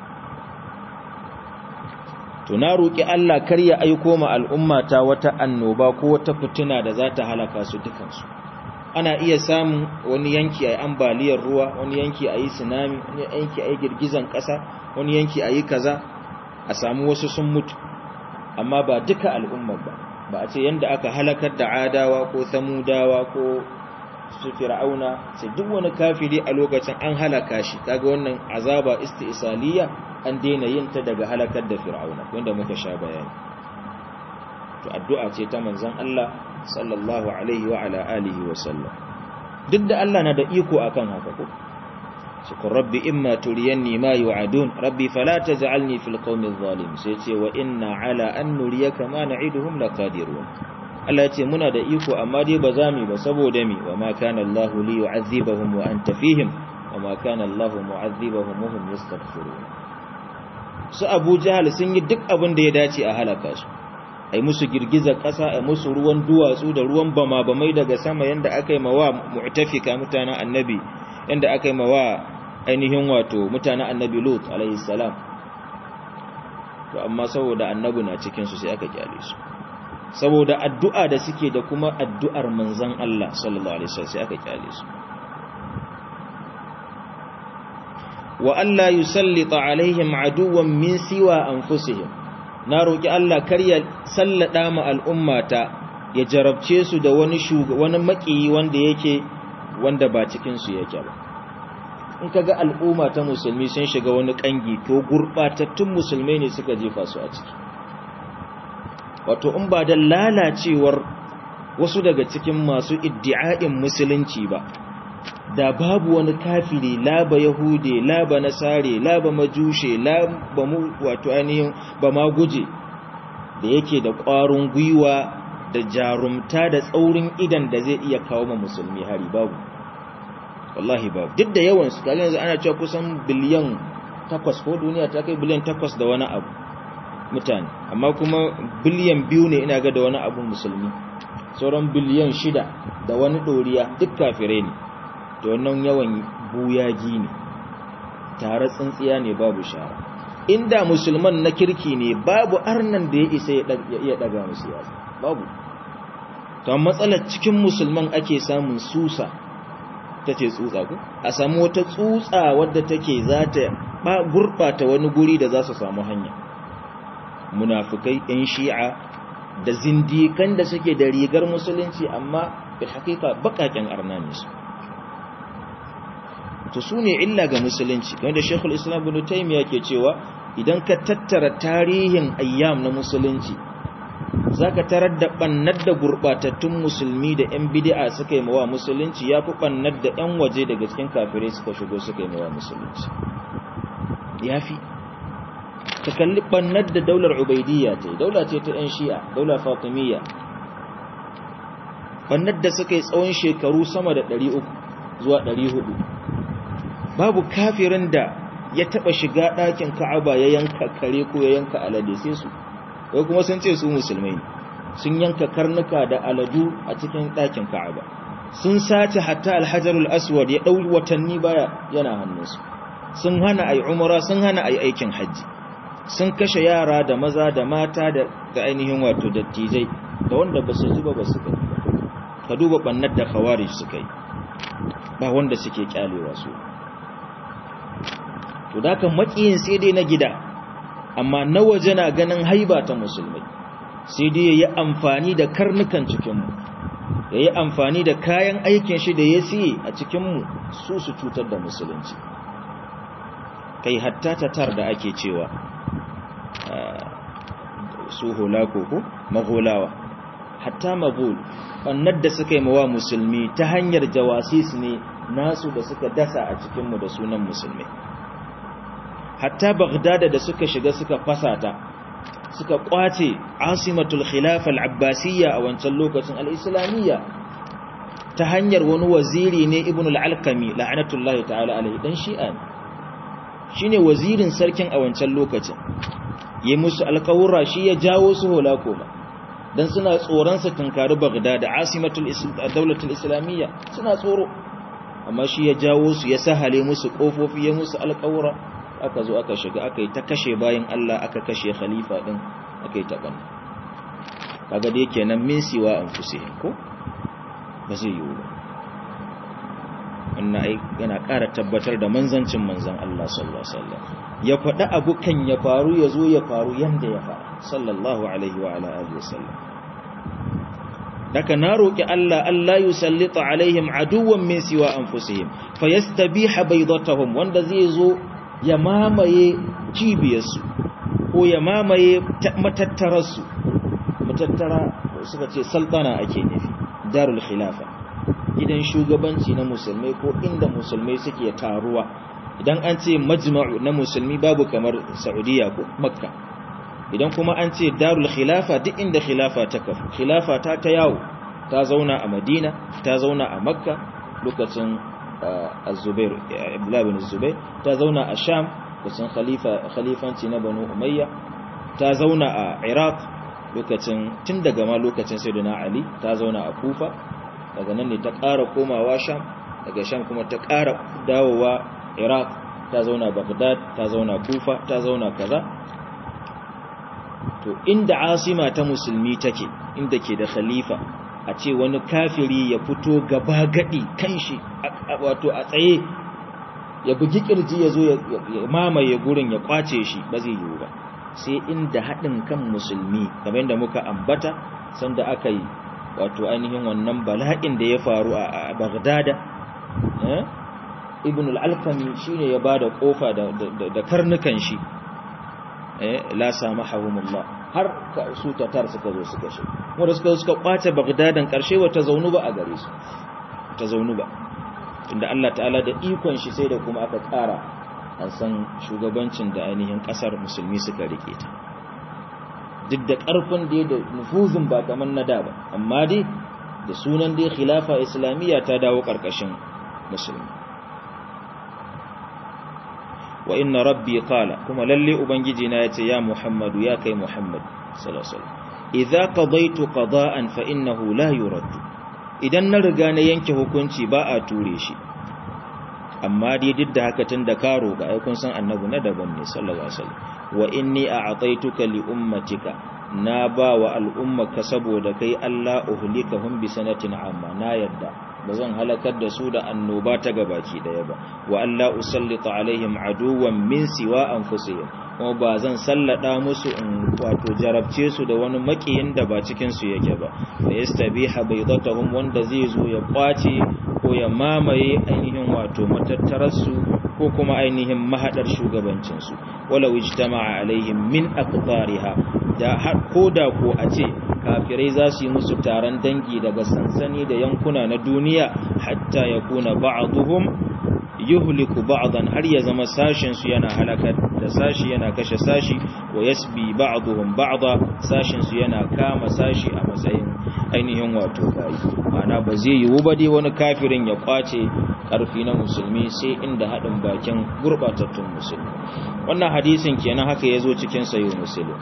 to na roki Allah kar ya aiko ma al'umma ta wata annoba ko wata fitina da za ta halaka su dukansu ana iya samun wani yanki ayi ambaliyar ruwa wani yanki ayi tsunami wani yanki ayi girgizan kasa wani yanki ayi kaza a samu wasu sun mutu amma ba duka al'ummar ba ba a ce yanda aka halakar da adawa ko samudawa ko su fir'auna sai duk wani kafiri a lokacin an halaka shi kaga wannan azaba istisaliya an daina yin ta daga halakar da fir'auna wanda muka sha bayani to addu'a ce ta manzon Allah sallallahu alaihi wa ala alihi wa sallam duk da Allah na da iko akan haka ko shukun rabbi imma turiyanni ma yu'adun rabbi fala taj'alni fil qawmi adh-dhalim sai ce wa inna ala an nuriyaka ma na'iduhum laqadirun Allah ce muna da iko amma dai ba za mu ba saboda mi wa ma kana Allah li yu'adhibahum wa anta fihim wa ma kana Allah mu'adhibahum wa hum yastaghfirun su Abu Jahl sun yi duk abin da ya dace a halaka su ai musu girgizar ƙasa ai musu ruwan duwatsu da ruwan bama bamai daga sama yanda aka yi mawa mu'tafika mutanen annabi yanda aka yi mawa ainihin wato mutanen annabi Lut alaihi salam to amma saboda annabi na cikin su sai aka kyale su saboda addu'a da suke da kuma addu'ar manzon Allah sallallahu alaihi wasallam sai aka kyale su wa alla yusallita alaihim aduwwan min siwa anfusihim na roki Allah kar ya sallada ma al'ummata ya jarabce su da wani wani makiyi wanda yake wanda ba cikin su yake ba in kaga al'umma ta musulmi sun shiga wani kangi to gurbatattun musulmai ne suka jefa su a ciki wato in ba da lalacewar wasu daga cikin masu iddi'a'in musulunci ba da babu wani kafiri laba yahude laba nasare laba majushe laba mu wato ainihin ba ma guje da yake da ƙwarin gwiwa da jarumta da tsaurin idan da zai iya kawo ma musulmi hari babu wallahi babu duk da yawan su kaga yanzu ana cewa kusan biliyan takwas ko duniya ta kai biliyan takwas da wani abu mutane amma kuma biliyan biyu ne ina ga da wani abu musulmi sauran biliyan shida da wani ɗoriya duk kafirai ne da wannan yawan buyagi ne tare tsintsiya ne babu shara inda musulman na kirki ne babu arnan da ya isa ya iya daga musu yasa babu ta matsalar cikin musulman ake samun susa ta ce tsutsa ku a samu wata tsutsa wadda take za ta gurɓata wani guri da za su samu hanya munafukai 'yan shi'a da zindikan da suke da rigar musulunci amma bil hakika bakaken arna ne su to su ne illa ga musulunci kamar da shekul islam bin taimiyya ke cewa idan ka tattara tarihin ayyam na musulunci za ka tarar da ɓannar da gurɓatattun musulmi da 'yan bidi'a suka yi mawa musulunci ya fi ɓannar da 'yan waje daga cikin kafirai suka shigo suka yi mawa musulunci ya fi ka kalli ɓannar da daular ubaidiyya ta yi daula ce ta 'yan shi'a daular fatimiyya ɓannar da suka yi tsawon shekaru sama da 300 zuwa 400 babu kafirin da ya taba shiga ɗakin ka'aba ya yanka kare ko ya yanka alade sai su wai kuma sun ce su musulmai sun yanka karnuka da aladu a cikin ɗakin ka'aba sun sace hatta alhajarul aswad ya ɗau watanni baya yana hannunsu sun hana ai umara sun hana ai aikin hajji sun kashe yara da maza da mata da ainihin wato dattijai da wanda ba su zuba ba su gani ka duba bannar da khawarij suka yi ba wanda suke kyalewa su to da kan makiyin sai dai na gida amma na waje na ganin haiba ta musulmai sai dai yayi amfani da karnukan cikinmu yayi amfani da kayan aikin shi da ya siye a cikinmu su su cutar da musulunci kai hatta tatar da ake cewa su holako ko magholawa hatta maghol bannar da suka yi mawa musulmi ta hanyar jawasis ne nasu da suka dasa a cikinmu da sunan musulmi hatta bagdada da suka shiga suka fasata suka kwace asimatul khilafa al-abbasiyya a wancan lokacin al-islamiyya ta hanyar wani waziri ne ibn al-alqami la'anatullahi ta'ala alaihi dan shi'a ne shine wazirin sarkin a wancan lokacin yi musu alƙawura shi ya jawo su hola koma dan suna tsoron su tunkari bagdad asimatul daulatul islamiyya suna tsoro amma shi ya jawo su ya sahale musu kofofi ya musu alƙawura aka zo aka shiga aka yi ta kashe bayan Allah aka kashe khalifa din aka yi taɓan kaga dai kenan min siwa an fusihim ko ba zai yiwu ba wannan ai yana ƙara tabbatar da manzancin manzan Allah sallallahu alaihi wasallam ya faɗi abu kan ya faru ya zo ya faru yanda ya faru sallallahu alaihi wa ala alihi wasallam daga na roƙi Allah Allah yusallita alaihim aduwwan min siwa anfusihim fayastabiha baydatahum wanda zai zo ya mamaye cibiyarsu ko ya mamaye matattararsu matattara suka ce sultana ake nufi darul khilafa gidan shugabanci na musulmai ko inda musulmai suke taruwa idan an ce majma'u na musulmi babu kamar saudiya ko makka idan kuma an ce darul khilafa duk inda khilafa ta kafu khilafa ta ta yawo ta zauna a madina ta zauna a makka lokacin az-zubair ibn bin zubair ta zauna a sham lokacin khalifa khalifanci na banu umayya ta zauna a iraq lokacin tun daga ma lokacin sayyidina ali ta zauna a kufa daga nan ne ta ƙara komawa sham daga sham kuma ta ƙara dawowa iraq ta zauna baghdad ta zauna kufa ta zauna kaza to inda asima ta musulmi take inda ke da khalifa a ce wani kafiri ya fito gaba gadi kanshi wato a tsaye ya bugi kirji ya zo ya mamaye gurin ya kwace shi ba zai yiwu ba sai inda haɗin kan musulmi kamar yadda muka ambata sanda aka yi wato ainihin wannan bala'in da ya faru a bagdada ibn al-alkami shine ya bada kofa da karnukan shi la samahumullah har su tatar suka zo suka shi wanda suka suka kwace bagdadan karshe wata zaunu ba a gare su ta zaunu ba tunda Allah ta'ala da ikon shi sai da kuma aka tsara an san shugabancin da ainihin kasar musulmi suka rike ta duk da karfin da da nufuzin ba kamar na da ba amma dai da sunan dai khilafa islamiyya ta dawo karkashin musulmi wa inna rabbi qala kuma lalle ubangiji na yace ya muhammadu ya kai muhammad sallallahu alaihi wasallam idza qadaytu qada'an fa innahu la yurad idan na riga na yanke hukunci ba a ture shi amma dai duk da haka tun da karo ga ai kun san annabi na daban ne sallallahu alaihi wasallam wa inni a'taituka li ummatika na ba wa al'ummaka saboda kai Allah uhlikahum bi sanatin amma na yadda bazan halakar da su da annoba ta gabaki daya ba wa Allah usallita alaihim aduwan min siwa anfusihim kuma ba zan sallada musu in wato jarabce su da wani makiyin da ba cikin su yake ba fa yastabiha baydatahum wanda zai zo ya kwace ko ya mamaye ainihin wato matattararsu ko kuma ainihin mahadar shugabancinsu walau ijtama'a alaihim min aqtariha da har koda ko a ce kafirai za su yi musu taron dangi daga sansani da yankuna na duniya hatta yakuna ba'dhum yuhliku ba'dan har ya zama sashin su yana halakar da sashi yana kashe sashi wa yasbi ba'dhum ba'da sashin su yana kama sashi a matsayin ainihin wato bayi ma'ana ba zai yiwu ba dai wani kafirin ya kwace karfi na musulmi sai inda haɗin bakin gurbatattun musulmi wannan hadisin kenan haka ya zo cikin sayo musulmi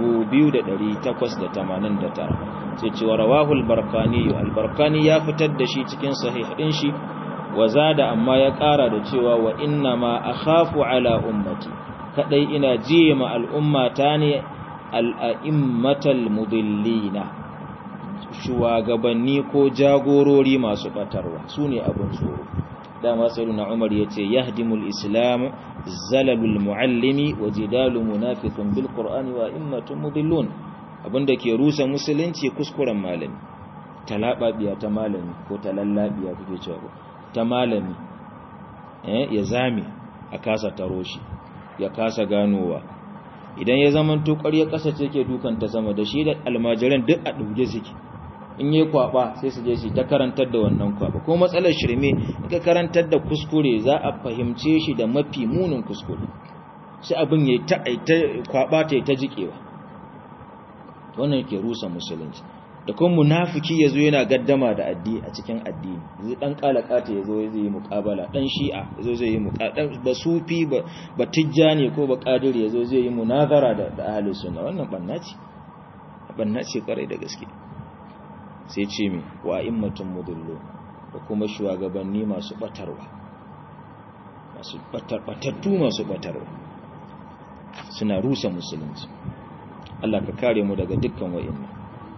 2889 sai cewa rawahul barkani albarkani ya fitar da shi cikin sahih ɗin shi wa zada amma ya ƙara da cewa wa inna ma akhafu ala ummati kadai ina jiye ma al'ummata ne al'a'immatal mudillina shugabanni ko jagorori masu batarwa su ne abin tsoro dama sayyiduna umar yace yahdimul islam zalalul muallimi wa jidalu munafiqun bil qur'ani wa immatun mudillun abinda ke rusa musulunci kuskuren malami talababiya ta malami ko talallabiya kuke cewa ta malami eh ya zame a kasa taro shi ya kasa ganowa idan ya zama to ƙarya ƙasa ce ke dukan ta sama da shi da almajiran duk a ɗauke suke in yi kwaba sai su je su ta karantar da wannan kwaba ko matsalar shirme in ka karantar da kuskure za a fahimce shi da mafi munin kuskure sai abin ya ta kwaba ta ta jikewa wannan ke rusa musulunci da kuma munafiki yazo yana gaddama da addini a cikin addini zai dan kalakata yazo zai yi muqabala dan shi'a yazo zai yi muqabala ba sufi ba ba tijjani ko ba qadiri yazo zai yi munazara da ahli sunna wannan banna ce banna ce kwarai da gaske sai ce mi wa immatun mudullo da kuma shugabanni masu batarwa masu batattu masu batarwa suna rusa musulunci Allah ka kare mu daga dukkan wa'innan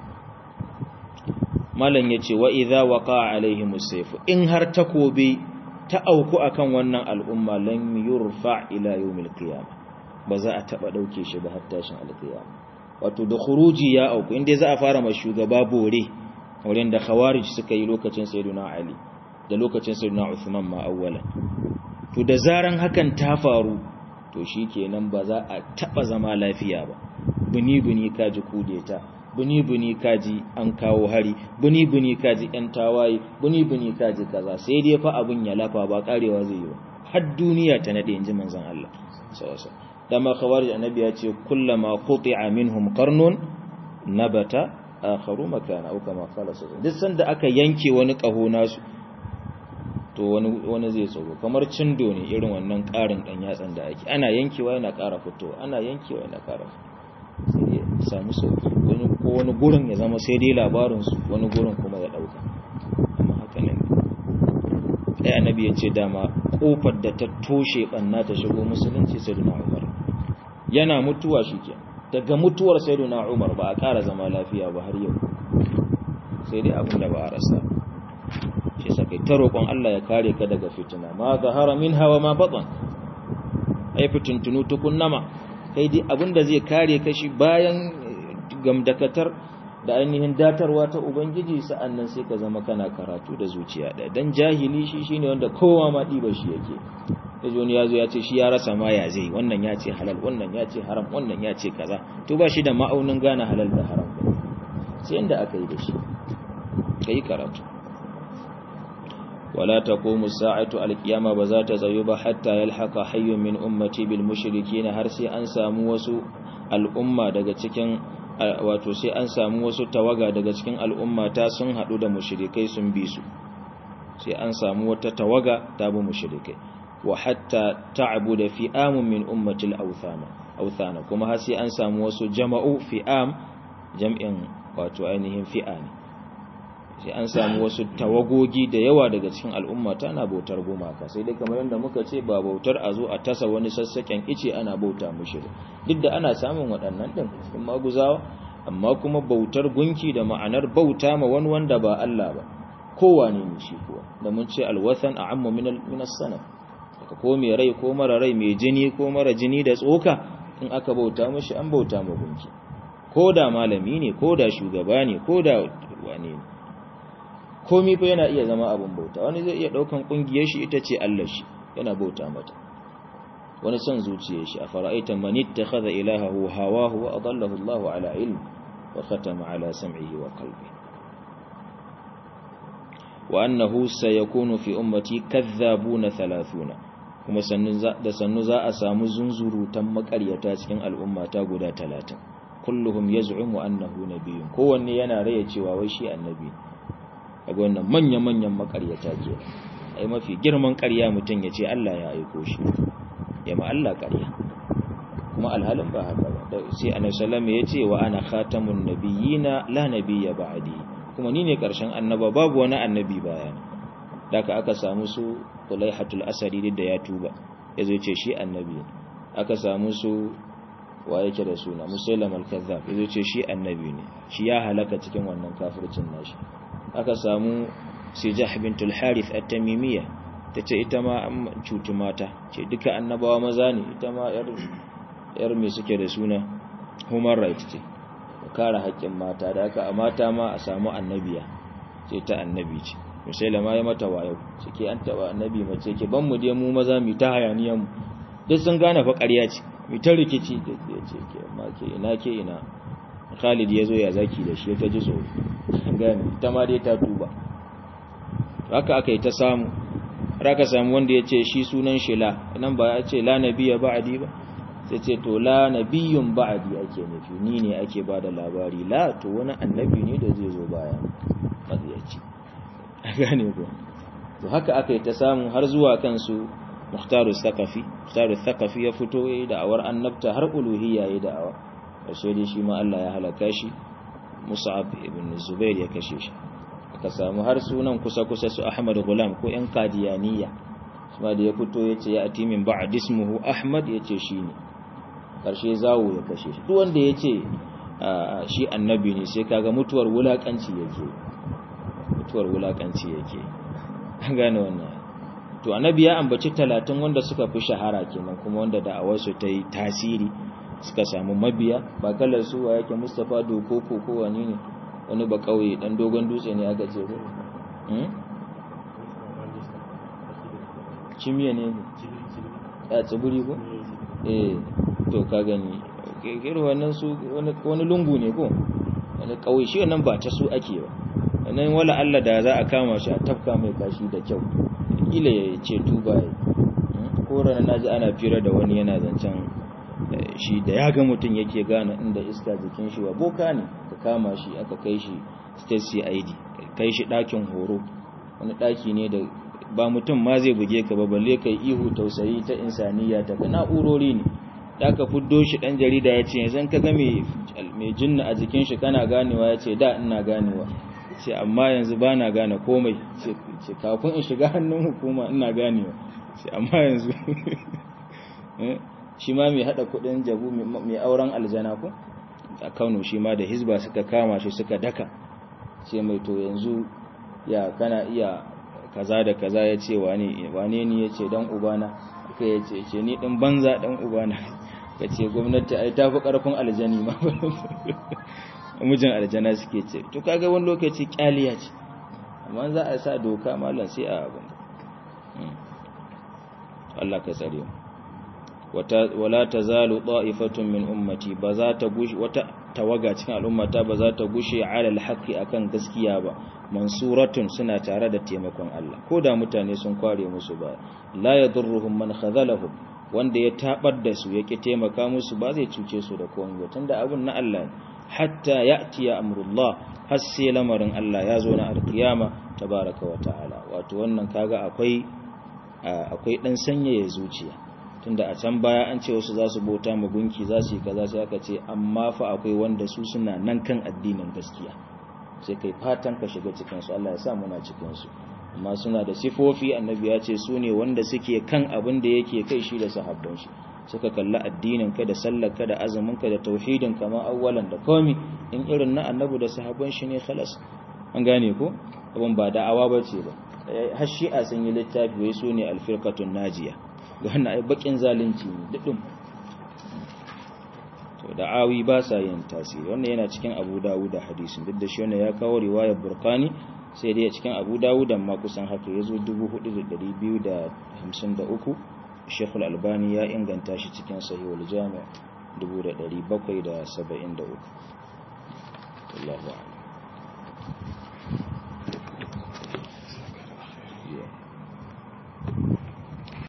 malam yace wa idza waqa alaihim as in har takobi ta auku akan wannan al'umma lan yurfa ila yawmil qiyamah ba za a taba dauke shi ba har tashin alqiyama wato da khuruji ya auku inda za a fara ma shugaba bore wurin da khawarij suka yi lokacin sayyiduna ali da lokacin sayyiduna uthman ma awwalan to da zaran hakan ta faru to shikenan ba za a taba zama lafiya ba buni buni kaji kudeta buni buni kaji an kawo hari buni buni kaji yan tawaye buni buni kaji kaza sai dai fa abun ya lafa ba karewa zai yi ba har duniya ta nade inji manzon Allah sallallahu alaihi dama khawarij annabi ya ce kullama quti'a minhum qarnun nabata akharu makana au kama qala sallallahu duk sanda aka yanke wani kaho nasu to wani wani zai tsoro kamar cindo ne irin wannan karin dan yatsan da ake ana yankewa yana ƙara fitowa ana yankewa yana ƙara sai ya samu sauki wani ko wani gurin ya zama sai dai labarin su wani gurin kuma ya dauka amma haka ne sai annabi ya ce dama kofar da ta toshe banna ta shigo musulunci sai da Umar yana mutuwa shikenan daga mutuwar sayyiduna Umar ba a ƙara zama lafiya ba har yau sai dai abin da ba a rasa shi saka ta roƙon Allah ya kare ka daga fitina ma zahara minha wa ma batan ai fitintunu tukunnama kai dai abin da zai kare ka shi bayan gamdakatar da ainihin datarwa ta ubangiji sa'annan sai ka zama kana karatu da zuciya ɗaya dan jahili shi shine wanda kowa ma ɗiba shi yake yaji wani ya zo ya ce shi ya rasa ma ya zai wannan ya ce halal wannan ya ce haram wannan ya ce kaza to ba shi da ma'aunin gane halal da haram ba sai inda aka yi da shi ka yi karatu wala taqumu sa'atu alqiyama ba za ta tsayo ba hatta yalhaqa hayyun min ummati bil mushrikin har sai an samu wasu al'umma daga cikin wato sai an samu wasu tawaga daga cikin al'umma ta sun hadu da mushrikai sun bi su sai an samu wata tawaga ta bi mushrikai wa hatta ta'budu fi'amun min ummati al-awthana awthana kuma har sai an samu wasu jama'u fi'am jam'in wato ainihin fi'a ne sai an samu wasu tawagogi da yawa daga cikin al'umma tana bautar gumaka sai dai kamar yadda muka ce ba bautar a zo a tasa wani sassaken ice ana bauta mushi duk da ana samun waɗannan ɗin cikin maguzawa amma kuma bautar gunki da ma'anar bauta ma wani wanda ba Allah ba kowane ne shi kuwa da mun ce alwathan a'ammu min min as-sanam ko mai rai ko mara rai mai jini ko mara jini da tsoka in aka bauta mushi an bauta ma gunki ko da malami ne ko da shugaba ne ko da wane ne komi fa yana iya zama abin bauta wani zai iya daukan kungiyar shi ita ce Allah shi yana bauta mata wani son zuciyar shi a fara'aita man ittakhadha ilahahu hawahu wa adallahu Allahu ala ilm wa khatama ala sam'ihi wa qalbi wa annahu sayakunu fi ummati kadhabuna 30 kuma sannu da sannu za a samu zunzurutan makaryata cikin al'ummata guda 30 kulluhum yaz'umu annahu nabiyyun kowanne yana raye cewa wai shi annabi kaga wannan manya-manyan makaryata ke ai mafi girman ƙarya mutum ya ce Allah ya aiko shi ya ma Allah ƙarya kuma alhalin ba haka ba sai annabi sallallahu ya ce wa ana khatamun nabiyina la nabiyya ba'di kuma ni ne ƙarshen annaba babu wani annabi bayana daga aka samu su Tulaihatul Asadi da ya tuba yazo ce shi annabi aka samu su wa yake da suna musailam al-kazzab yazo ce shi annabi ne shi ya halaka cikin wannan kafircin nashi aka samu sijah bint al-harith at-tamimiyya tace ita ma an cutu mata ce duka annabawa maza ne ita ma yar yar me suke da suna human right ce kare haƙƙin mata da aka a mata ma a samu annabiya ce ta annabi ce musailama ya mata wayo cike an taba annabi mace ke ban mu je mu maza mu ta hayaniyan mu duk sun gane fa ƙarya ce mu ta rikici da ce ke amma ke ina ke ina Khalid ya zo ya zaki da shi ta ji tsoro gane ta ma dai ta tuba haka aka yi ta samu aka samu wanda ya ce shi sunan shi la nan ba ya ce la nabiyya ba'di ba sai ce to la nabiyyun ba'di ake nufi ni ne ake bada labari la to wani annabi ne da zai zo baya maziyaci a gane ko to haka aka yi ta samu har zuwa kansu muhtaru thaqafi muhtaru thaqafi ya fito yayi da'awar annabta har uluhiyya yayi da'awa sai dai shi ma Allah ya halaka shi Mus'ab ibn Zubair ya kashe shi aka samu har sunan kusa kusa su Ahmad Gulam ko yan Qadiyaniya kuma da ya fito yace ya atimin ba'd ismuhu Ahmad yace shine karshe zawo ya kashe shi duk wanda yace shi annabi ne sai kaga mutuwar wulakanci yake mutuwar wulakanci yake an gane wannan to annabi ya ambaci talatin wanda suka fi shahara kenan kuma wanda da'awarsu ta yi tasiri suka samu mabiya ba kalar su wa yake mustapha doko ko ko wani ne wani ba kauye dan dogon dutse ne aka ce cimiya ne a tsibiri ko eh to ka gani irin wannan su wani lungu ne ko wani kauye shi wannan ba ta su ake ba nan wala Allah da za a kama shi a tafka mai kashi da kyau kila ya ce tuba ya ko rana naji ana fira da wani yana zancen shi da ya ga mutum yake gane inda iska jikin shi wa boka ne ka kama shi aka kai shi state cid kai shi ɗakin horo wani ɗaki ne da ba mutum ma zai buge ka ba balle kai ihu tausayi ta insaniya ta na'urori ne da aka fuddo shi ɗan jarida ya ce yanzu ka ga mai jinna a jikin shi kana ganewa ya ce da ina ganewa ce amma yanzu ba na gane komai ce kafin in shiga hannun hukuma ina ganewa ce amma yanzu shi ma mai hada kudin jabu mai auren aljana ko a kano shi ma da hizba suka kama shi suka daka ce mai to yanzu ya kana iya kaza da kaza ya ce wane ni ya ce dan ubana aka ya ce ce ni din banza dan ubana ka ce gwamnati ai ta fi karfin aljani ma mijin aljana suke ce to kaga wani lokaci kyaliya ce amma za a sa doka mallan sai a abin Allah ka tsare mu wala tazalu ta'ifatun min ummati ba za ta gushi wata tawaga cikin al'ummata ba za ta gushe ala alhaqi akan gaskiya ba mansuratun suna tare da taimakon Allah ko da mutane sun kware musu ba la yadurruhum man khadhalahum wanda ya tabar da su yake taimaka musu ba zai cuce su da komai ba tunda abun na Allah ne hatta ya'ti ya amrullah har sai lamarin Allah ya zo na alkiyama tabaraka wa ta'ala wato wannan kaga akwai akwai dan sanyaya zuciya tunda a can baya an ce wasu za su bauta mu gunki za su yi kaza sai aka ce amma fa akwai wanda su suna nan kan addinin gaskiya sai kai fatan ka shiga cikin su Allah ya sa muna cikin su amma suna da sifofi annabi ya ce su ne wanda suke kan abin da yake kai shi da sahabban shi suka kalla addinin ka da sallar ka da azumin ka da tauhidin ka ma awwalan da komi in irin na annabi da sahabban shi ne khalas an gane ko abin ba da'awa bace ba har shi'a sun yi littafi wai su ne alfirqatun najiya ga wannan ai bakin zalunci ne dudum to da'awi ba sa yin tasiri wannan yana cikin Abu Dawud da hadisin duk da shi wannan ya kawo riwayar Burqani sai dai cikin Abu Dawud ma kusan haka yazo 4253 Sheikh Al-Albani ya inganta shi cikin Sahihul Jami' 1773 Allahu a'lam